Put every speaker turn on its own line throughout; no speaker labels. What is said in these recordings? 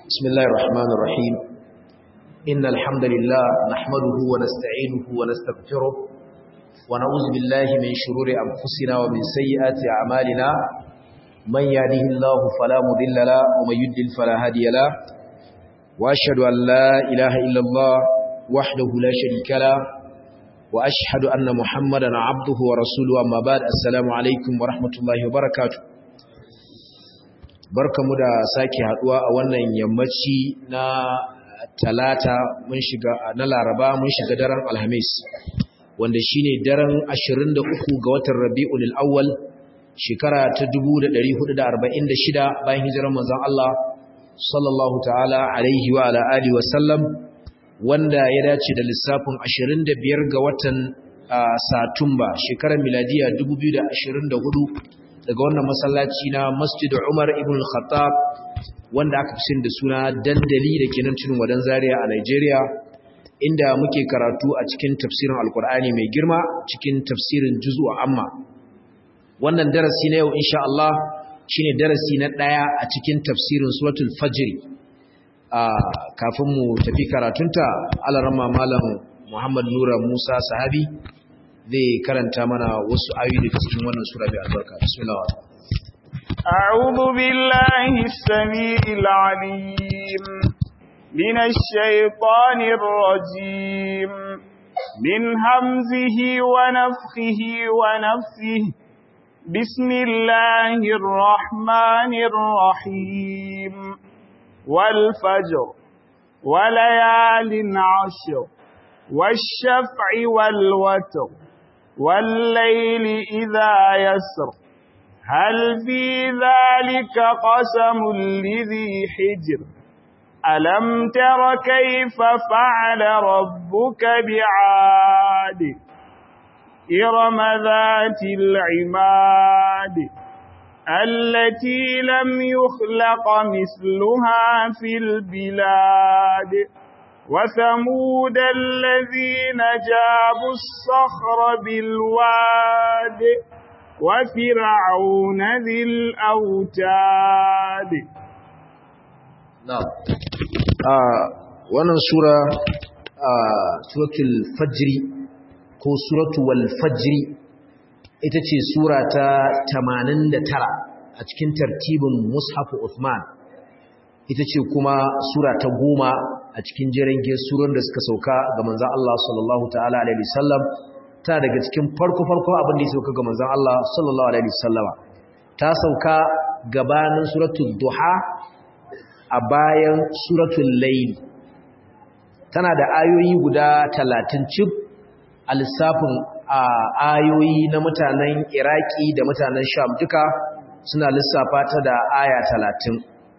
بسم الله الرحمن الرحيم إن الحمد لله نحمده ونستعينه ونستغفره ونعوذ بالله من شرور أنفسنا ومن سيئات أعمالنا من يهده الله فلا مضل له ومن يضلل فلا هادي له وأشهد أن لا إله إلا الله وحده لا شريك له وأشهد أن محمدا عبده ورسوله أما بعد السلام عليكم ورحمة الله وبركاته barkamu da sake haduwa a wannan yammaci na talata mun shiga na laraba mun shiga daren alhamis wanda shine daren 23 ga watan rabi'ul awwal shekara ta 1446 bayan hijirar manzon Allah sallallahu ta'ala alaihi wa ala alihi wa sallam wanda ya dace da lissafin 25 ga watan satumba shekarar miladiya 2024 daga wannan masallaci na Masjid Umar ibn Khattab wanda aka fi da suna dandali da ke nan cikin wadan Zaria a Nigeria inda muke karatu a cikin tafsirin Alkur'ani mai girma cikin tafsirin juz'u amma wannan darasi na yau insha Allah shine darasi na daya a cikin tafsirin suratul fajr a kafin mu tafi karatunta alarama malam Muhammad Nura Musa Sahabi zai karanta mana wasu ayoyi daga cikin wannan sura mai albarka bismillah
a'udhu billahi as-sami'il 'alim minash shaitanir rajim min hamzihi wa nafthihi wa nafthihi bismillahir rahmanir rahim wal fajr wa layalin 'ashr والشفع والوتر والليل إذا يسر هل في ذلك قسم لذي حجر ألم تر كيف فعل ربك بعاد إرم ذات العماد التي لم يخلق مثلها في البلاد وثمود الذين جابوا الصخر بالواد وفرعون ذي الأوتاد
نعم wannan sura suratul fajri ko suratul fajri ita ce sura ta 89 a cikin tartibin mushaf Uthman ita ce kuma sura ta goma a cikin jirage suran da suka sauka ga manzan Allah sallallahu ta'ala alaihi wasallam ta daga cikin farko-farko abin da ya sauka ga manzan Allah sallallahu alaihi wasallama ta sauka gabanin suratul duha a bayan suratul layl tana da ayoyi guda talatin cif a lissafin ayoyi na mutanen iraki da mutanen sham duka suna lissafa ta da aya talatin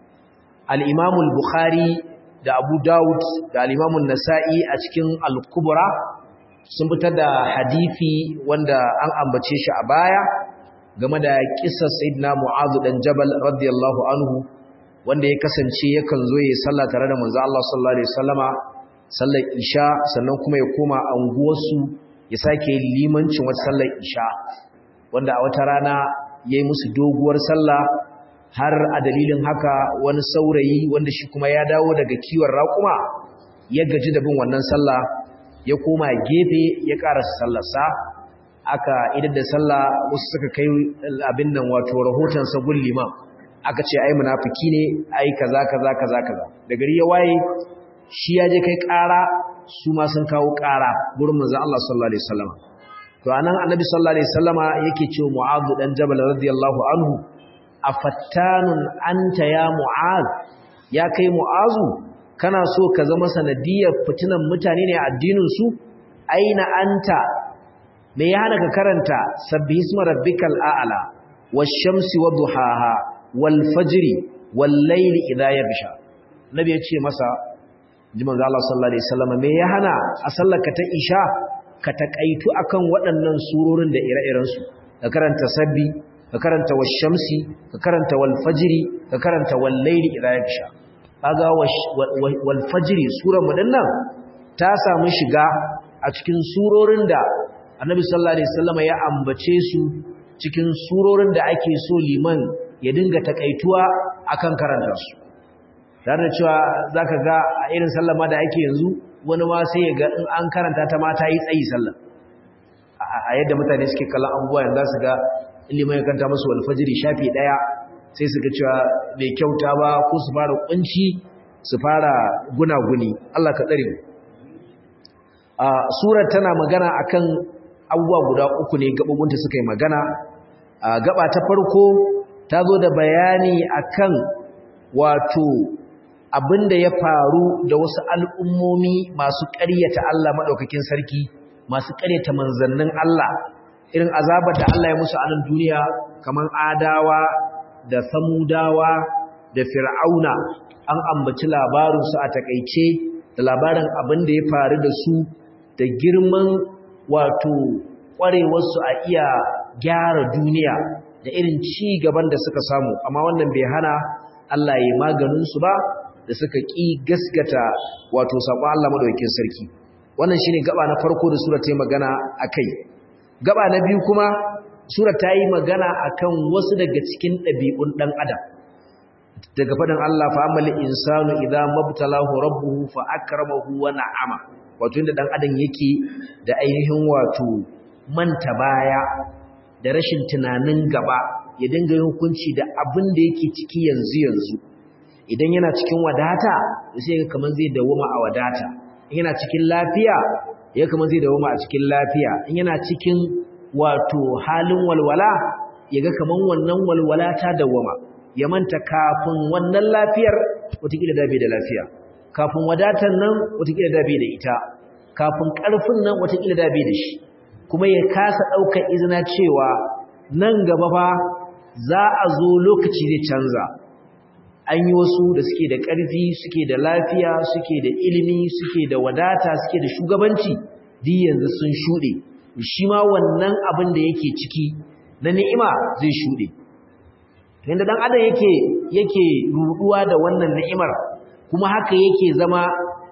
al'imamul bukhari da abu dawud da al'imamun nasa'i a cikin al-kubura sun fitar da hadithi wanda an ambace shi a baya game da kisar sayyidina mu'azu dan jabal radiyallahu anhu wanda ya kasance yakan zo ya sallah tare da manzo Allah sallallahu alaihi wasallama sallar isha sannan kuma ya koma anguwarsu ya sake limancin wata sallar isha wanda a wata rana yayi musu doguwar sallah har a dalilin haka wani saurayi wanda shi kuma ya dawo daga kiwon raƙuma ya gaji da bin wannan sallah ya koma gefe ya ƙarasa sallarsa aka idan da sallah wasu suka kai abin nan wato rahoton sagun liman aka ce ai munafiki ne ai kaza kaza kaza kaza da gari ya waye shi ya je kai ƙara su ma sun kawo ƙara gurin manzo Allah sallallahu alaihi wasallam to anan annabi sallallahu alaihi wasallama yake cewa mu'adh dan jabal radiyallahu anhu afattanun anta ya mu'az ya kai mu'azu kana so ka zama sanadiyar fitinan mutane ne a addinin su aina anta me ya hana ka karanta sabbihisma rabbikal a'la wash-shamsi wadhuhaha wal-fajri wal-layli idha yabsha nabi ya ce masa ji manzo Allah sallallahu alaihi wasallam me ya hana a sallaka ta isha ka takaitu akan waɗannan surorin da ire-irensu ka karanta sabbi ka karanta washamsi ka karanta wal fajri ka karanta wal layli idha yaksha kaga wal fajri surar mu dinnan ta samu shiga a cikin surorin da Annabi sallallahu alaihi wasallam ya ambace su cikin surorin da ake so liman ya dinga takaituwa akan karanta su tare da cewa zaka ga a irin sallama da ake yanzu wani ma sai ya ga in an karanta ta ma ta yi tsayi sallah a yadda mutane suke kallon abubuwa yanzu su ga ilimin ya kanta musu alfajiri shafi daya sai su ga cewa bai kyauta ba ko su fara kunci su fara gunaguni Allah ka tsare mu a surar tana magana akan abubuwa guda uku ne gabobinta suka yi magana a gaba ta farko ta zo da bayani akan wato abinda ya faru da wasu al'ummomi masu ƙaryata Allah maɗaukakin sarki masu ƙaryata manzannin Allah irin azabar da Allah ya musu a nan duniya kamar adawa da samudawa da fir'auna an ambaci labarinsu a takaice da labarin abin da ya faru da su da girman wato ƙwarewarsu a iya gyara duniya da irin ci gaban da suka samu amma wannan bai hana Allah ya maganinsu ba da suka ƙi gaskata wato saƙon Allah madaukakin sarki wannan shine gaba na farko da sura ta yi magana akai gaba na biyu kuma sura ta yi magana akan wasu daga cikin ɗabi'un ɗan adam daga faɗin Allah fa amal insanu idza mabtalahu rabbuhu fa akramahu wa na'ama wato inda ɗan adam yake da ainihin wato manta baya da rashin tunanin gaba ya dinga yin hukunci da abin da yake ciki yanzu yanzu idan yana cikin wadata sai ga kaman zai dawoma a wadata in yana cikin lafiya ya kaman zai dawoma a cikin lafiya in yana cikin wato halin walwala ya ga kaman wannan walwala ta dawoma ya manta kafin wannan lafiyar wataƙila da bai da lafiya kafin wadatar nan wataƙila da bai da ita kafin ƙarfin nan wataƙila da bai da shi kuma ya kasa ɗaukar izina cewa nan gaba fa za a zo lokaci zai canza an yi wasu da suke da ƙarfi suke da lafiya suke da ilimi suke da wadata suke da shugabanci duk yanzu sun shuɗe shi ma wannan abin da yake ciki na ni'ima zai shuɗe yadda ɗan adam yake yake ruɗuwa da wannan ni'imar kuma haka yake zama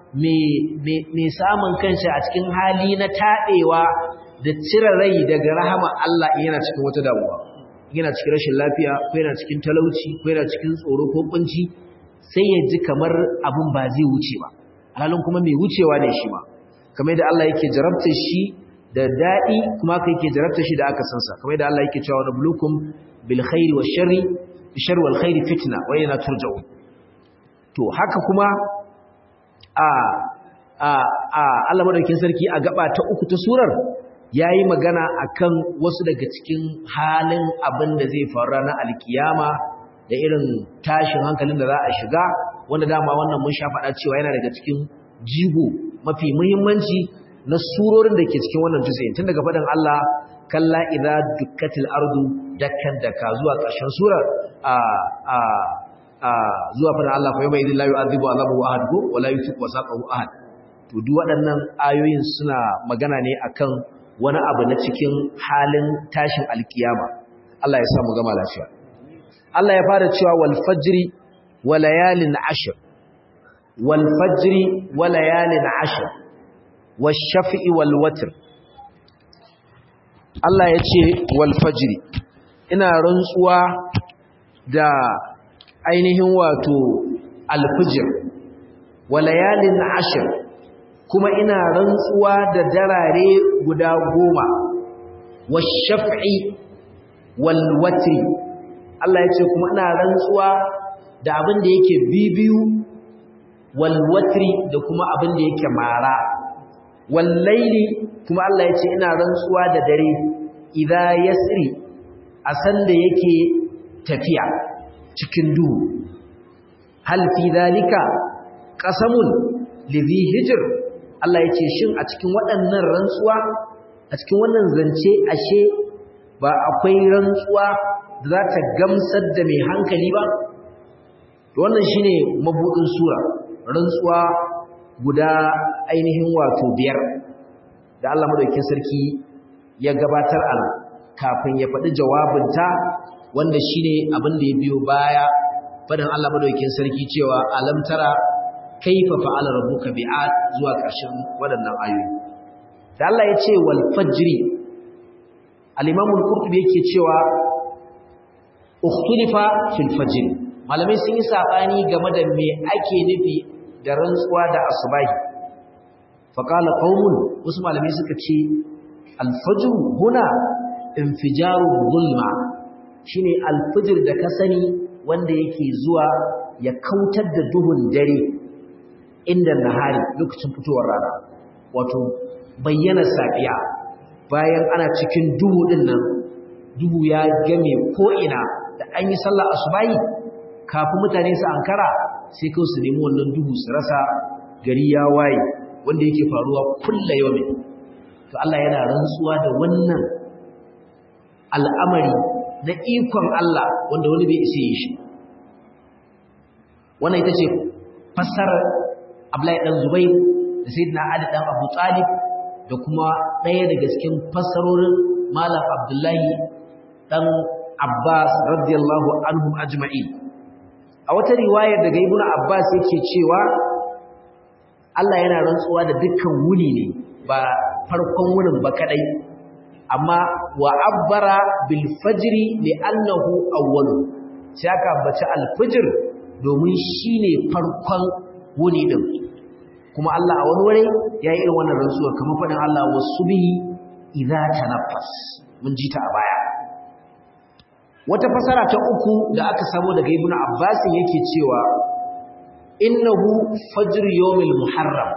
mai samun kanshi a cikin hali na taɗewa da cire rai daga rahama Allah yana cikin wata damuwa yana cikin rashin lafiya ko yana cikin talauci ko yana cikin tsoro ko kunci sai ya ji kamar abin ba zai wuce ba halin kuma mai wucewa ne shi ma kamar yadda Allah yake jarabta shi da daɗi kuma haka yake jarabta shi da aka san sa kamar yadda Allah yake cewa nablukum bil khairi wash sharri bi sharri wal khairi fitna wa yana turja'un to haka kuma a a a Allah madaukakin sarki a gaba ta uku ta surar ya yi magana a kan wasu daga cikin halin abin da zai faru ranar alkiyama da irin tashin hankalin da za a shiga wanda dama wannan mun sha faɗa cewa yana daga cikin jigo mafi muhimmanci na surorin da ke cikin wannan tusayin tun daga faɗin Allah kalla idza dukkatil ardu dakkan daka zuwa ƙarshen surar a a a zuwa faɗin Allah fa yawma idhil la yu'adhibu azabahu ahad ko wala yuthiqu wasaqahu ahad to duk waɗannan ayoyin suna magana ne akan wani abu na cikin halin tashin alkiyama Allah ya sa mu gama lafiya Allah ya fara cewa wal fajri wa layalin ashr wal fajri wa layalin ashr wash shafi'i wal watr Allah ya ce wal fajri ina rantsuwa da ainihin wato al fajr wa layalin ashr kuma ina rantsuwa da darare guda goma washaf'i wal watri Allah ya ce kuma ina rantsuwa da abin da yake bibiyu wal watri da kuma abin da yake mara wal laili kuma Allah ya ce ina rantsuwa da dare idza yasri a sanda yake tafiya cikin duhu hal fi dhalika qasamun lidhi hijr Allah ya ce shin a cikin waɗannan rantsuwa a cikin wannan zance ashe ba akwai rantsuwa da za ta gamsar da mai hankali ba wannan shine mabudin sura rantsuwa guda ainihin wato biyar da Allah madaukakin sarki ya gabatar a kafin ya faɗi jawabinta wanda shine abin da ya biyo baya faɗin Allah madaukakin sarki cewa alam tara kaifa fa'ala rabbuka bi'ad zuwa ƙarshen waɗannan ayoyi da Allah ya ce wal fajri al-imam al-qurtubi yake cewa ukhtulifa fil fajr malamai sun yi sabani game da me ake nufi da rantsuwa da asubahi faqala qaumun wasu malamai suka ce al-fajr huna infijaru zulma shine al-fajr da ka sani wanda yake zuwa ya kautar da duhun dare inda nahari lokacin fitowar rana wato bayyana safiya bayan ana cikin duhu din nan duhu ya game ko ina da an yi sallah asubahi kafin mutane su ankara sai kawai su nemi wannan duhu su rasa gari ya waye wanda yake faruwa kulla yawmin to Allah yana rantsuwa da wannan al'amari na ikon Allah wanda wani bai isa yi shi wannan ita ce fassarar Abdullahi dan Zubair da Sayyidina Ali dan Abu Talib da kuma ɗaya daga cikin fassarorin Malam Abdullahi dan Abbas radiyallahu anhum ajma'in a wata riwayar daga Ibn Abbas yake cewa Allah yana rantsuwa da dukkan wuni ne ba farkon wunin ba kadai amma wa abbara bil fajri li annahu awwalu sai aka ambaci al fajr domin shine farkon wuni din kuma Allah a wani wuri ya yi irin wannan rantsuwa kamar faɗin Allah wasu bihi idza tanaffas mun ji ta a baya wata fasara ta uku da aka samu daga Ibn Abbas yake cewa innahu fajr yawmil muharram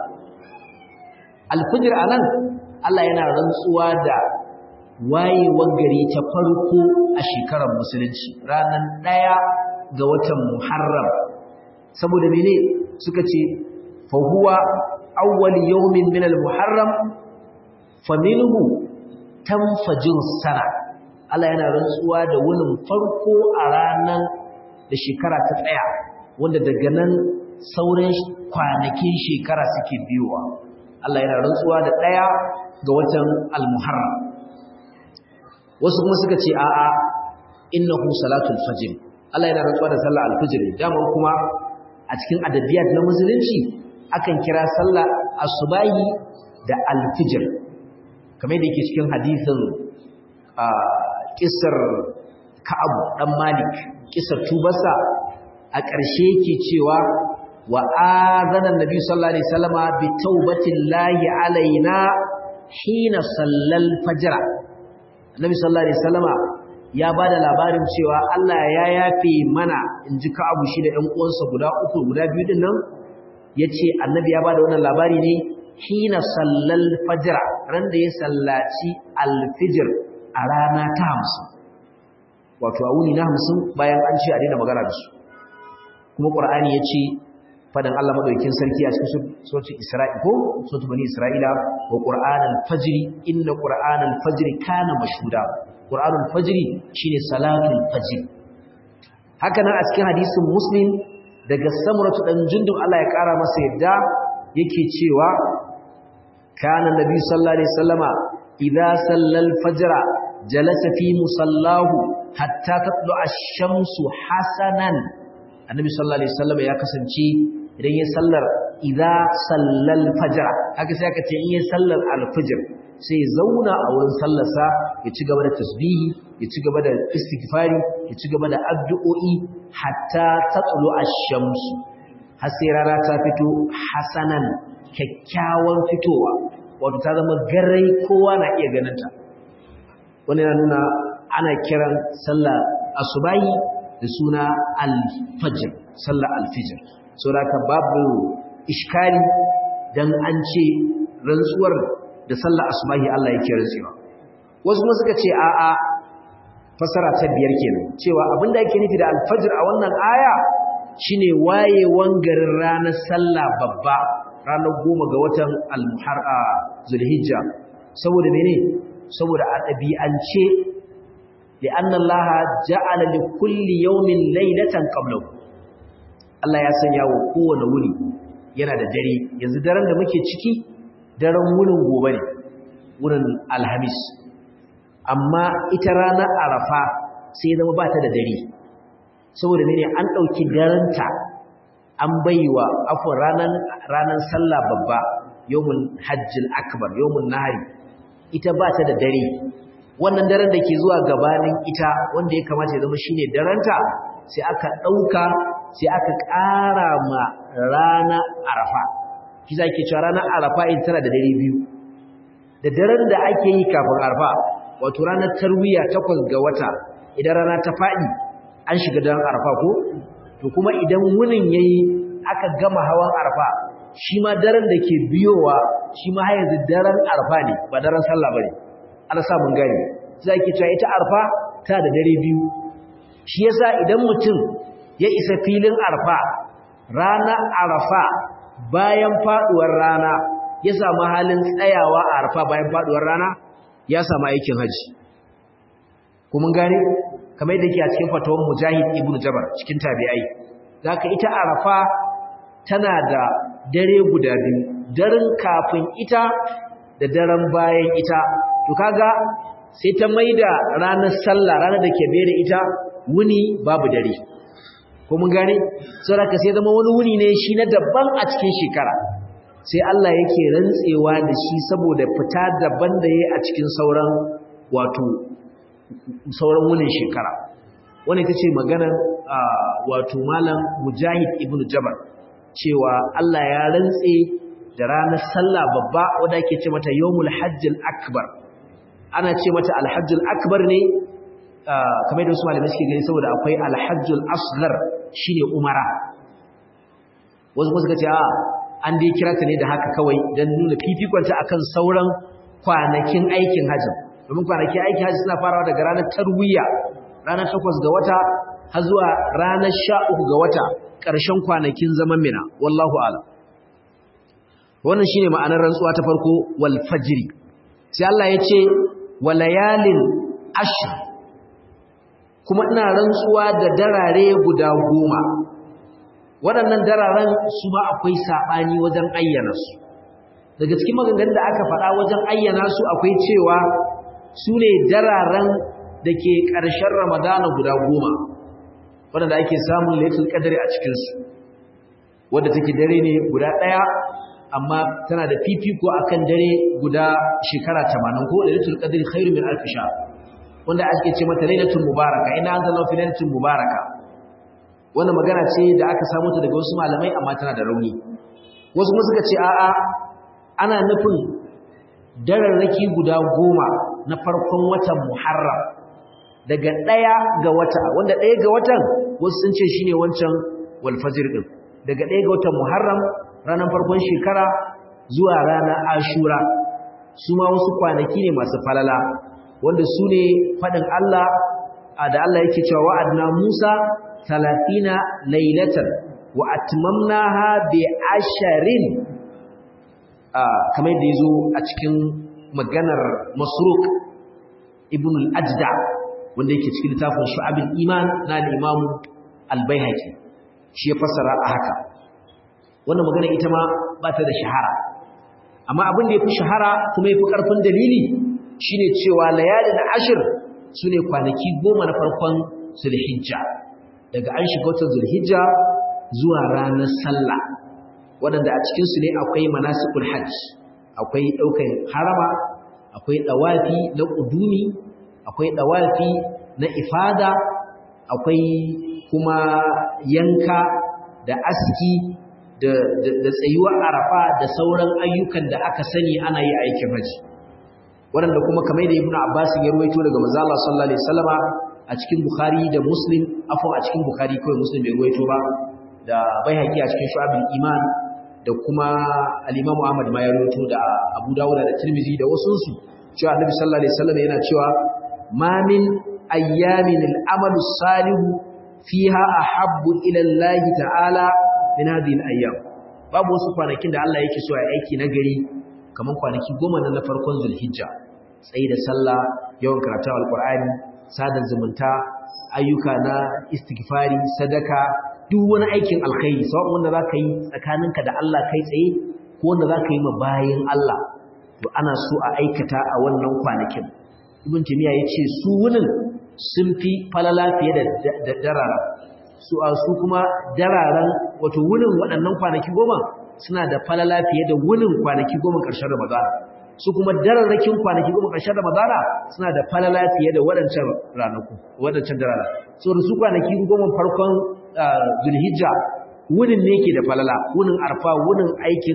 al-fajr anan Allah yana rantsuwa da wayewar gari ta farko a shekarar musulunci ranar ɗaya ga watan muharram saboda mene suka ce fahuwa awwal yawmin min al-muharram faminhu tanfajir sana Allah yana rantsuwa da wunin farko a ranar da shekara ta tsaya wanda daga nan sauran kwanakin shekara suke biyowa Allah yana rantsuwa da ɗaya ga watan al-muharram wasu kuma suka ce a'a innahu salatul fajr Allah yana rantsuwa da sallar al-fajr dama kuma a cikin adabiyat na musulunci akan kira sallar asubahi da al-fajr kamar da yake cikin hadisin a kisar Ka'ab dan Malik kisar tubarsa a ƙarshe yake cewa wa azana annabi sallallahu alaihi wasallama bi taubatillahi alaina hina sallal fajr annabi sallallahu alaihi wasallama ya bada labarin cewa Allah ya yafe mana inji Ka'abu shi da ƴan uwansa guda uku guda biyu din nan yace annabi ya bada wannan labari ne hina sallal fajr ran da ya sallaci al-fajr a rana ta 50 wato a wuni na 50 bayan an ce a daina magana da su kuma Qur'ani yace fadan Allah madaukakin sarki a cikin suratul Isra'i ko suratul Bani Isra'ila wa Qur'anal fajr inna Qur'anal fajr kana mashhuda Qur'anul fajr shine salatul fajr haka nan a cikin hadisin Muslim daga Samuratu dan Jundub Allah ya kara masa yadda yake cewa kana Nabi sallallahu alaihi wasallama idza sallal fajr jalasa fi musallahu hatta tatlu ash-shamsu hasanan Annabi sallallahu alaihi wasallama ya kasance idan ya sallar idza sallal fajr haka sai aka ce in ya sallar al-fajr sai ya zauna a wurin sallarsa ya ci gaba da tasbihi ya ci gaba da istighfari ya ci gaba da addu'o'i hatta tatlu ash-shams har sai rana ta fito hasanan kyakkyawan fitowa wato ta zama garai kowa na iya ganin ta wannan yana nuna ana kiran sallar asubahi da suna al-fajr sallar al-fajr saboda babu iskali dan an ce rantsuwar da sallar asubahi Allah yake rantsuwa wasu kuma suka ce a'a fasara ta biyar kenan cewa abinda yake nufi da al-fajr a wannan aya shine wayewan garin ranar sallah babba ranar goma ga watan al-muharra zulhijja saboda mene saboda a ɗabi'ance li'anna Allah ja'ala li kulli yawmin laylatan qablahu Allah ya sanya wa kowane wuni yana da dare yanzu daren da muke ciki daren wunin gobe ne wunin alhamis amma ita ranar arafa sai zama ba ta da dare saboda ne an ɗauki darenta an baiwa afon ranar ranar sallah babba yawmun hajjil akbar yawmun nahari ita ba ta da dare wannan daren da ke zuwa gabanin ita wanda ya kamata ya zama shine darenta sai aka ɗauka sai aka ƙara ma rana arafa shi za ke cewa ranar arafa in tana da dare biyu da daren da ake yi kafin arafa wato ranar tarwiya takwas ga wata idan rana ta faɗi an shiga daren arafa ko to kuma idan wunin ya yi aka gama hawan arafa shi ma daren da ke biyowa shi ma har yanzu daren arafa ne ba daren sallah ba ne ana samun gani za ki cewa ita arfa ta da dare biyu shi yasa idan mutum ya isa filin arfa rana arafa bayan faduwar rana ya samu halin tsayawa a arfa bayan faduwar rana ya samu aikin haji kuma gane kamar yadda ke a cikin fatawar mujahid ibnu jabar cikin tabi'ai zaka ita arafa tana da dare guda biyu daren kafin ita da daren bayan ita to kaga sai ta maida ranar sallah ranar da ke bere ita wuni babu dare ko mun gane saboda sai zama wani wuni ne shi na daban a cikin shekara sai Allah yake rantsewa da shi saboda fita daban da yayi a cikin sauran wato sauran wunin shekara wannan ita ce maganar wato malam Mujahid ibn Jabal cewa Allah ya rantse da ranar sallah babba wanda ake ce mata yawmul hajjil akbar ana ce mata alhajjul akbar ne kamar da wasu malamai suke gani saboda akwai alhajjul asghar shine umara wasu kuma suka ce a an dai kira ta ne da haka kawai don nuna fifikonta akan sauran kwanakin aikin hajji domin kwanakin aikin hajji suna farawa daga ranar tarwiya ranar takwas ga wata har zuwa ranar sha uku ga wata ƙarshen kwanakin zaman mina wallahu ala wannan shine ma'anar rantsuwa ta farko wal fajri sai Allah ya ce walayalin ashr kuma ina rantsuwa da darare guda goma waɗannan dararen su ma akwai saɓani wajen ayyana su daga cikin maganganun da aka faɗa wajen ayyana su akwai cewa su ne dararen da ke ƙarshen ramadana guda goma waɗanda ake samun laifin ƙadari a cikinsu wadda take dare ne guda ɗaya amma tana da fifiko akan dare guda shekara tamanin ko lailatul qadri khairu min alf shahr wanda ake ce mata lailatul mubaraka ina anzalna fi lailatul mubaraka wannan magana ce da aka samu ta daga wasu malamai amma tana da rauni wasu kuma suka ce a'a ana nufin dararraki guda goma na farkon watan muharram daga ɗaya ga wata wanda ɗaya ga watan wasu sun ce shine wancan wal fajr din daga ɗaya ga watan muharram ranar farkon shekara zuwa ranar ashura su ma wasu kwanaki ne masu falala wanda su ne faɗin Allah da Allah yake cewa wa'adna Musa talatina lailatan wa atmamnaha bi asharin kamar da yazo a cikin maganar Masruq ibn al-Ajda wanda yake cikin littafin Shu'abul Iman na al-Imam al-Baihaqi shi ya fassara a haka wannan magana ita ma ba ta da shahara amma abin da ya fi shahara kuma ya fi ƙarfin dalili shine cewa layalin ashir su ne kwanaki goma na farkon zulhijja daga an shiga watan zulhijja zuwa ranar sallah waɗanda a cikinsu ne akwai manasikul hajj akwai ɗaukar harama akwai ɗawafi na ƙudumi akwai ɗawafi na ifada akwai kuma yanka da aski da tsayuwar arafa da sauran ayyukan da aka sani ana yi aikin haji waɗanda kuma kamar da ibnu abbas ya ruwaito daga manzo Allah sallallahu alaihi wasallama a cikin bukhari da muslim afwa a cikin bukhari kawai muslim bai ruwaito ba da baihaqi a cikin shu'abul iman da kuma al-imam ahmad ma ya ruwaito da abu dawud da tirmidhi da wasu su cewa annabi sallallahu alaihi wasallam yana cewa ma min ayyamin al-amalu salihu fiha ahabbu ila Allah ta'ala min hadhihi al-ayyam babu wasu kwanakin da Allah yake so ya aiki na gari kaman kwanaki goma na farkon Zulhijja tsayi da sallah yawan karatu alqur'ani sada zumunta ayyuka na istighfari sadaka duk wani aikin alkhairi sawa wanda zaka yi tsakaninka da Allah kai tsaye ko wanda zaka yi ma bayin Allah to ana so a aikata a wannan kwanakin ibn timiya yace su wunin sun fi falala fiye da darara su a su kuma dararen wato wunin waɗannan kwanaki goma suna da falala fiye da wunin kwanaki goma ƙarshen Ramadan su kuma dararrakin kwanaki goma ƙarshen ramadana suna da falala fiye da waɗancan ranaku waɗancan darara so da su kwanaki goma farkon zulhijja wunin ne ke da falala wunin arfa wunin aikin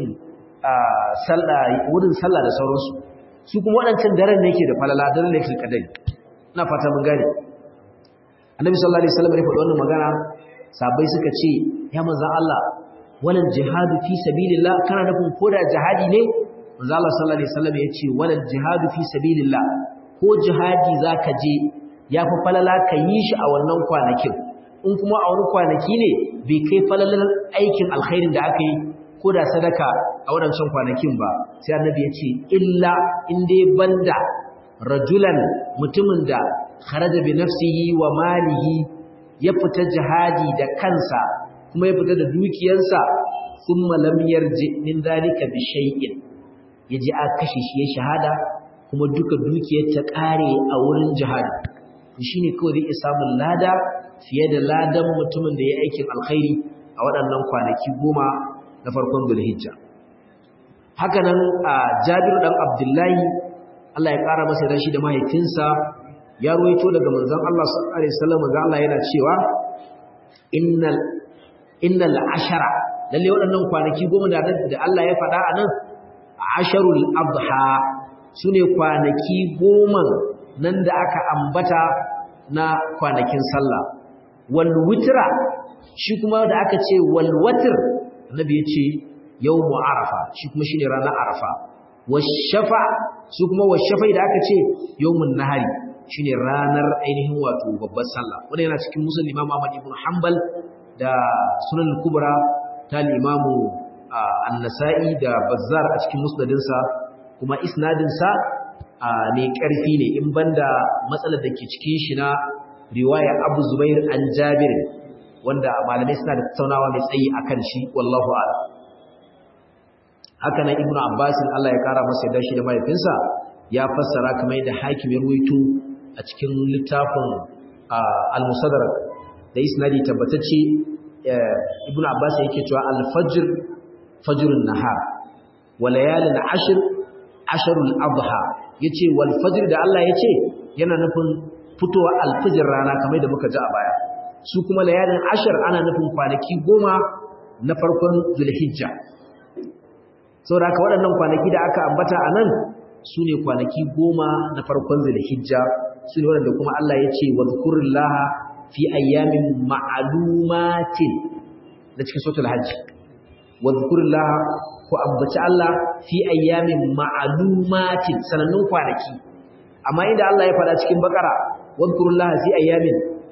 sallah wunin sallah da sauransu su kuma waɗancan daren ne ke da falala daren ne ke kadari ina fata mun gane annabi sallallahu alaihi wasallam ya faɗi wannan magana sabai suka ce ya manzon Allah walal jihadu fi sabilillah kana nufin koda jihadi ne manzo Allah sallallahu alaihi wasallam ya ce walal jihadu fi sabilillah ko jihadi zaka je yafi falala ka yi shi a wannan kwanakin in kuma a wani kwanaki ne bai kai falalar aikin alkhairin da aka yi ko da sadaka a wadancan kwanakin ba sai annabi ya ce illa in dai banda rajulan mutumin da kharaja bi nafsihi wa malihi ya fita jihadi da kansa kuma ya fita da dukiyarsa thumma lam yarji min dalika bi shay'in yaji a kashe shi ya shahada kuma duka dukiyar ta kare a wurin jihadi to shine kawai zai samun lada fiye da ladan mutumin da ya aikin alkhairi a waɗannan kwanaki goma na farkon Dhulhijja haka nan a Jabir dan Abdullahi Allah ya ƙara masa dan shi da mahaifinsa ya ruwaito daga manzon Allah sallallahu alaihi wasallam manzon Allah yana cewa innal innal ashara lalle waɗannan kwanaki goma da da Allah ya faɗa a nan asharul adha sune kwanaki goma nan da aka ambata na kwanakin sallah wal witra shi kuma da aka ce wal watr annabi ya ce yawmu arafa shi kuma shine ranar arafa washafa su kuma washafai da aka ce yawmun nahari shine ranar ainihin wato babbar sallah wanda yana cikin musulun imam Ahmad ibn Hanbal da sunan kubra ta limamu an-nasa'i da bazzar a cikin musnadinsa kuma isnadinsa ne karfi ne in banda matsalar da ke cikin shi na riwaya Abu Zubair an Jabir wanda malamai suna da tattaunawa mai tsayi akan shi wallahu a'lam haka nan Ibn Abbas Allah ya kara masa da shi da mahaifinsa ya fassara kamar yadda hakim ya ruwaito a cikin littafin al-musaddarak da isnadi tabbatacce ibn abbas yake cewa al-fajr fajrun nahar wa layalin ashr ashrul adha yace wal fajr da Allah yace yana nufin fitowa al-fajr rana kamar da muka ji a baya su kuma layalin ashr ana nufin kwanaki goma na farkon zulhijja saboda haka waɗannan kwanaki da aka ambata a nan su ne kwanaki goma na farkon zulhijja su ne waɗanda kuma Allah ya ce wa zukurullaha fi ayyamin ma'alumatin da cikin sautul hajji wa zukurullaha ku ambaci Allah fi ayyamin ma'alumatin sanannun kwanaki amma inda Allah ya faɗa cikin bakara wa zukurullaha fi ayyamin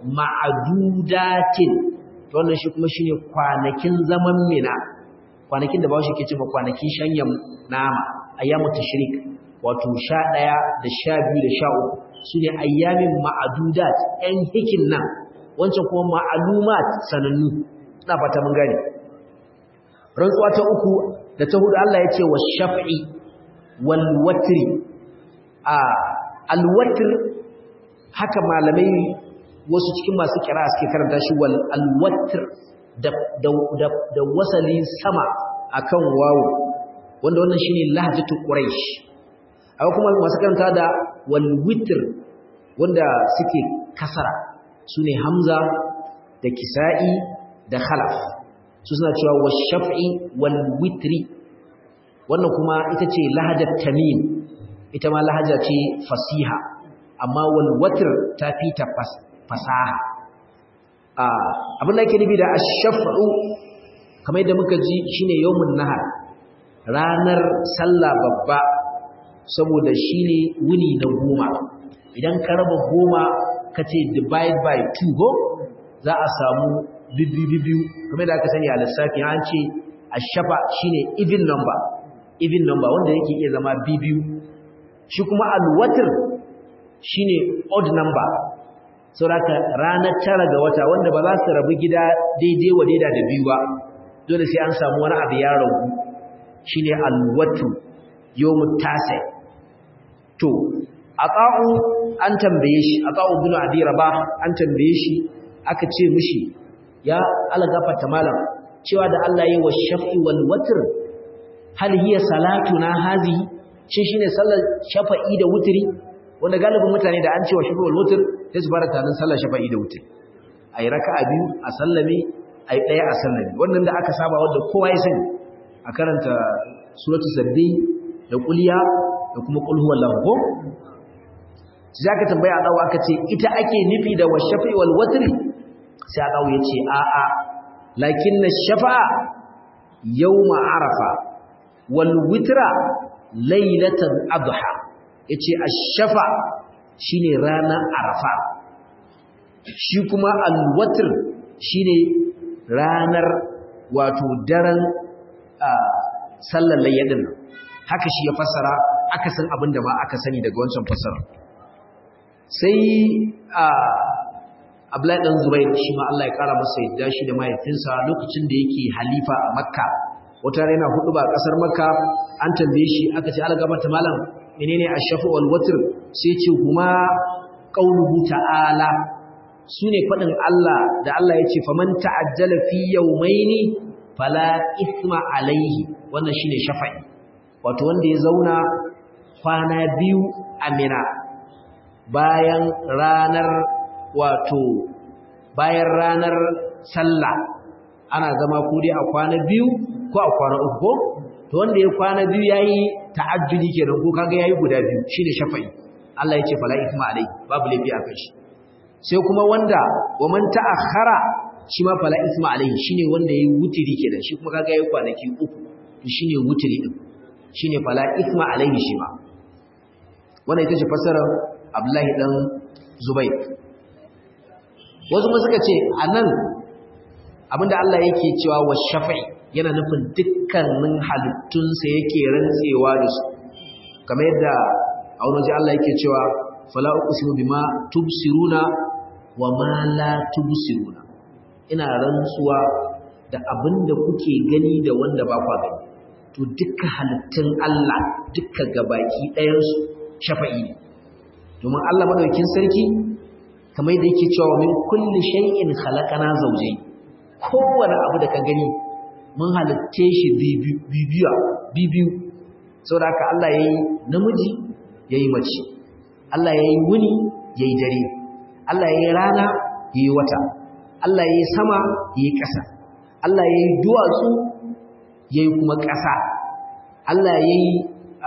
ma'adudatin to wannan shi kuma shine kwanakin zaman mina kwanakin da bawo shi ke cewa kwanakin shanyan nama ayyamu tashrik wato sha ɗaya da sha biyu da sha uku su ne ayyamin ma'adudat ‘yan hikin nan wancan kuma ma'alumat sanannu na fata mun gane rantsuwa ta uku da ta hudu Allah ya ce wa shaf'i wal watri a alwatr haka malamai wasu cikin masu kira suke karanta shi wal alwatr da da da wasali sama akan wawo wanda wannan shine lahjatul quraish akwai kuma masu karanta da wal witr wanda suke kasara sune hamza da kisa'i da khalaf su suna cewa washaf'i wal witri wannan kuma ita ce lahajar tamim ita ma lahaja ce fasiha amma wal watr ta fi ta fasaha abin da yake nufi da ash-shaf'u kamar yadda muka ji shine yawmun nahar ranar sallah babba saboda shine wuni na goma idan ka raba goma ka ce divide by 2 go za a samu biyu kamar da aka sani a lissafi an ce ash-shafa shine even number even number wanda yake iya zama biyu shi kuma al-watr shine odd number sauraka ranar tara ga wata wanda ba za su rabu gida daidai wa daida da biyu ba dole sai an samu wani abu ya ragu shine alwatu yawmut tasi to aqa'u an tambaye shi aqa'u bin abi rabah an tambaye shi aka ce mishi ya algafata malam cewa da Allah yi wa shaf'i wal watr hal hiya salatuna hazihi shi shine sallar shafa'i da wutri wanda galibin mutane da an cewa shafa'ul wutr sai su fara tunanin sallar shafa'i da wutri ayi raka'a biyu a sallame ayi daya a sallame wannan da aka saba wanda kowa ya sani a karanta suratul sabbi da kuliya da kuma qul huwallahu ko sai aka tambaya dawo aka ce ita ake nufi da washafi wal watri sai dawo yace a a lakin shafa'a yawma arafa wal witra laylatan adha yace ash-shafa shine ranar arafa shi kuma al-watr shine ranar wato daren sallar layyadin haka shi ya fassara aka san abin da ma aka sani daga wancan fassara sai Abdullahi dan Zubair shi ma Allah ya kara masa yadda shi da mahaifinsa lokacin da yake halifa a Makka wata rana hudu ba kasar Makka an tambaye shi aka ce algaba ta malam menene ash-shafu wal watr sai ce kuma qauluhu ta'ala sune fadin Allah da Allah yace faman ta'ajjala fi yawmaini fala ithma alaihi wannan shine shafa'i wato wanda ya zauna kwana biyu a Mina bayan ranar wato bayan ranar sallah ana zama ko dai a kwana biyu ko a kwana uku ko to wanda ya kwana biyu yayi ta'ajjudi kenan ko kaga yayi guda biyu shine shafa'i Allah yace fala ithma alaihi babu laifi a kai shi sai kuma wanda wa man ta'akhkhara shi ma fala isma alaihi shine wanda yayi wutiri kenan shi kuma kaga yayi kwanaki uku to shine wutiri din shine fala isma alaihi shi ma wannan ita ce fasarar Abdullahi dan Zubair wasu kuma suka ce anan abinda Allah yake cewa wa shafa'i yana nufin dukkanin halittunsa yake rantsewa da su kamar yadda a wani waje Allah yake cewa fala uqsimu bima tubsiruna wa ma la tubsiruna ina rantsuwa da abin da kuke gani da wanda ba kwa gani to dukkan halittun Allah dukka gabaki ɗayansu shafa'i ne domin Allah madaukin sarki kamar yadda yake cewa min kulli shay'in khalaqana zawjayn kowane abu da ka gani mun halitte shi bibiya bibiyu saboda haka Allah yayi namiji yayi mace Allah yayi wuni yayi dare Allah yayi rana yayi wata Allah ya yi sama ya yi ƙasa, Allah ya yi duwatsu ya yi kuma ƙasa, Allah ya yi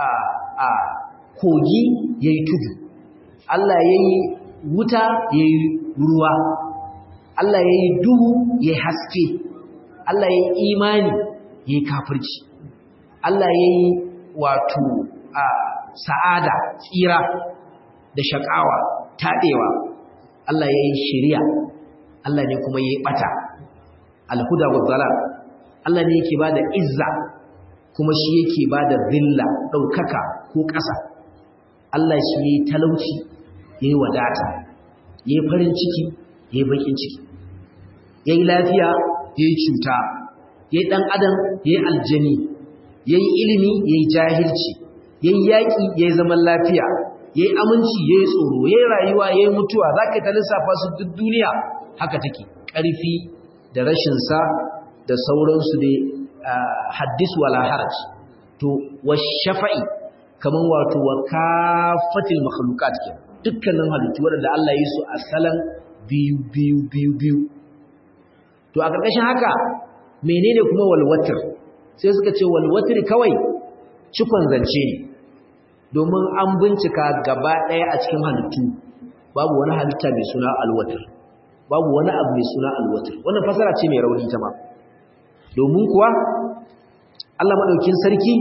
kogi ya yi tudu, Allah ya yi wuta ya yi ruwa, Allah ya yi duhu ya yi haske, Allah ya yi imani ya yi kafirci, Allah ya yi wato sa'ada, tsira da shaƙawa, taɗewa, Allah ya yi shirya. Allah ne kuma yi bata alhuda wa dalal Allah ne yake bada izza kuma shi yake bada zilla daukaka ko ƙasa Allah shi yayi talauci yayi wadata yayi farin ciki yayi bakin ciki yayi lafiya yayi cuta yayi dan adam yayi aljani yayi ilimi yayi jahilci yayi yaki yayi zaman lafiya yayi aminci yayi tsoro yayi rayuwa yayi mutuwa zaka ta lissafa su duk duniya haka take ƙarfi da rashinsa da sauransu dai haddis wala haraj to washafa'i kaman wato wa kafatil makhluqat ke dukkanin halittu wanda Allah ya yi su asalan biyu biyu biyu biyu to a ƙarƙashin haka menene kuma walwatir sai suka ce walwatir kawai cikon zance ne domin an bincika gaba ɗaya a cikin halittu babu wani halitta mai suna alwatir babu wani abu mai suna alwatir wannan fasara ce mai rauni ta ma domin kuwa Allah madaukin sarki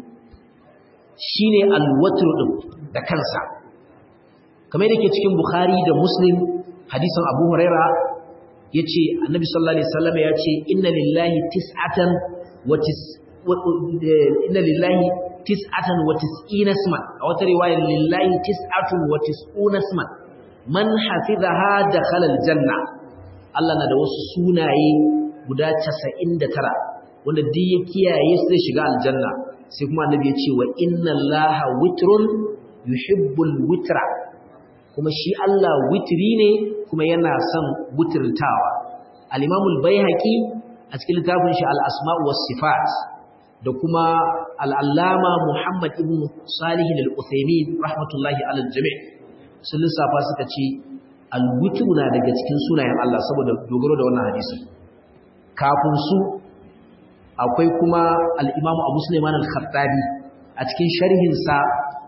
shine alwatir din da kansa kamar yake cikin Bukhari da Muslim hadisin Abu Huraira yace Annabi sallallahu alaihi wasallam yace inna lillahi tis'atan wa tis inna lillahi tis'atan wa tis'ina isman a wata riwaya lillahi tis'atun wa tis'una isman man hafizaha dakhala aljanna Allah na da wasu sunaye guda 99 wanda duk ya kiyaye su zai shiga aljanna sai kuma annabi ya ce wa inna allaha witrun yuhibbul witra kuma shi Allah witri ne kuma yana son witrtawa al-imam al-baihaqi a cikin littafin shi al-asma' was sifat da kuma al'allama Muhammad ibn Salih al-Uthaymin rahmatullahi alal jami' sun lissafa suka ce al-witr na daga cikin sunayen Allah saboda dogaro da wannan hadisi kafin su akwai kuma al-Imam Abu Sulaiman al-Khattabi a cikin sharhin sa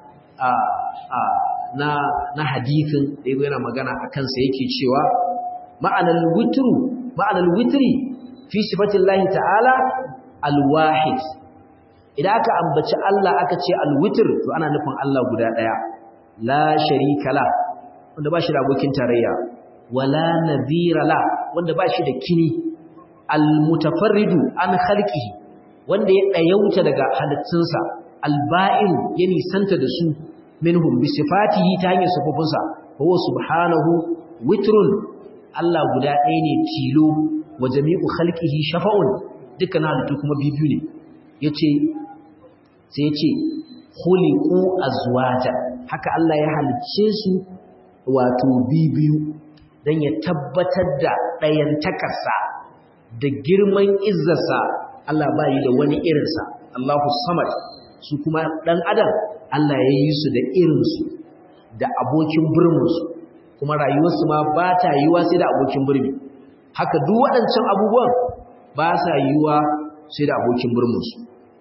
na na hadisin da yazo yana magana akan sa yake cewa ma'anar witru ma'anar witri fi sifatillahi ta'ala al-wahid idan aka ambaci Allah aka ce al-witr to ana nufin Allah guda daya la sharika la wanda ba shi da abokin tarayya wala nadhira la wanda ba shi da kini al-mutafarridu an khalqihi wanda ya dayauta daga halittunsa al-ba'in ya nisanta da su minhum bi sifatihi ta hanyar sifofinsa huwa subhanahu witrun Allah guda ɗaya ne tilo wa jami'u khalqihi shafa'un dukkan halittu kuma bibiyu ne yace sai yace khuliqu azwaja haka Allah ya halicce su wato bibiyu dan ya tabbatar da ɗayan takarsa da girman izzarsa Allah ba yi da wani irinsa Allahu samad su kuma dan adam Allah ya yi su da irinsu da abokin burminsu kuma rayuwarsu ma ba ta yiwa sai da abokin burmi haka duk waɗancan abubuwan ba sa yiwa sai da abokin burminsu